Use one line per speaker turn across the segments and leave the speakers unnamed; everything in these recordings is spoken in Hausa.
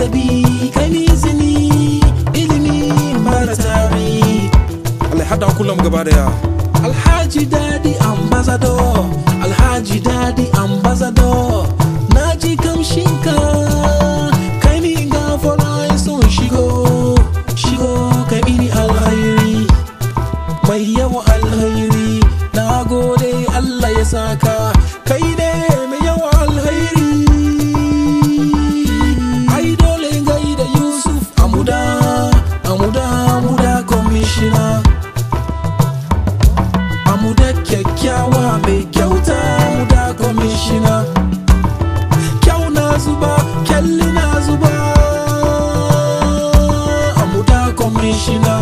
ladabi kai ni izini ilimi mara tari
Allah ya hada kullum gaba daya
alhaji dadi ambassador alhaji dadi ambassador na ji kamshinka kai ni gafara son shigo shigo kai mini alhairi mai yawa alhairi na gode allah ya saka kai ne mai yawa alhairi ai dole gai da yusuf amuda amuda amuda commissioner amuda kyakkyawa mai kyauta amuda commissioner kyau na zuba kyalli na zuba amuda commissioner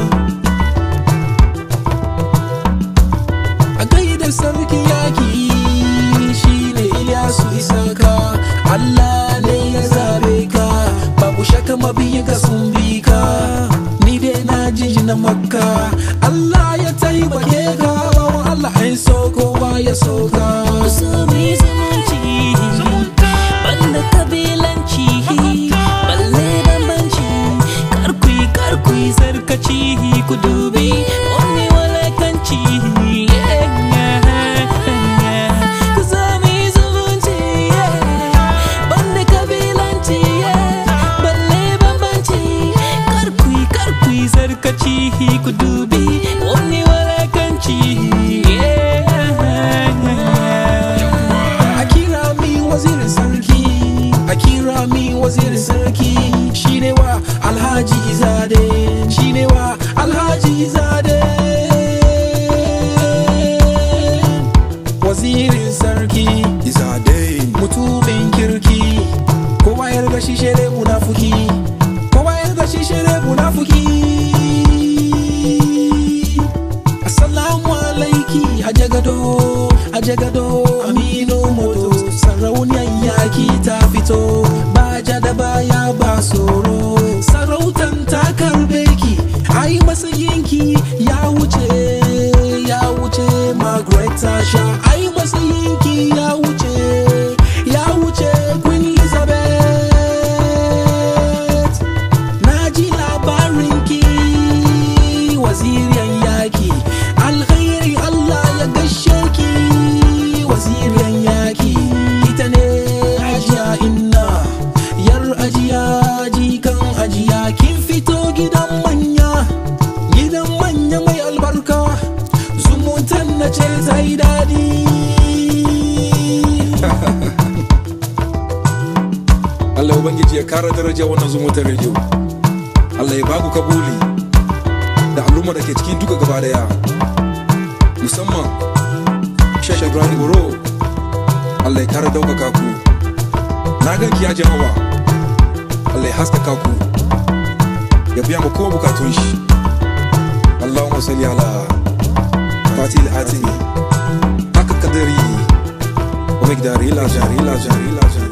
a gaida sarki yaki shine Ilyasu Isaka Allah ne ya zabe ka babu shaka mabiyin ka sun bi ka ni dai na ji na makka Allah ya taimake ka bawan Allah ai so kowa ya so ka
so mai zumunci banda kabilanci balle bambanci karkui karkui sarkaci ku dubi wani walakanci ku so mai zumunci banda kabilanci balle bambanci karkui karkui sarkaci ku dubi wani walakanci
a kira mi wazirin sarki a kira mi wazirin sarki shine wa alhaji izade shine wa alhaji izade wazirin sarki
izade
mutumin kirki kowa ya riga shi shere munafuki kowa ya riga shi shere munafuki assalamu alaiki ajagado ajagado aminu moto sarauniyar yaki ta fito ba ja da baya ba tsoro sarautan ta karbe ki ai matsayinki ya wuce ya wuce margaret tasha ai matsayinki ya wuce ya wuce queen elizabeth na ji labarinki waziriyan yaki alkhairi allah ya gashe ki waziriyan yaki ita ne ajiya inna yar ajiya jikan ajiya kin fito gidan manya gidan manya mai albarka zumuntan na ce ta yi daɗi
Allah ubangiji ya kara daraja wannan zumutar rediyo Allah ya baku kabuli da al'umma da ke cikin duka gaba daya musamman Sheikh Ibrahim Boro Allah ya kara daukaka ku na ganki ya jama'a Allah ya haskaka ku ya biya mu kowa bukatun shi Allahumma salli ala Fatil Atini haka kadari wa migdari ila jari ila jari ila jari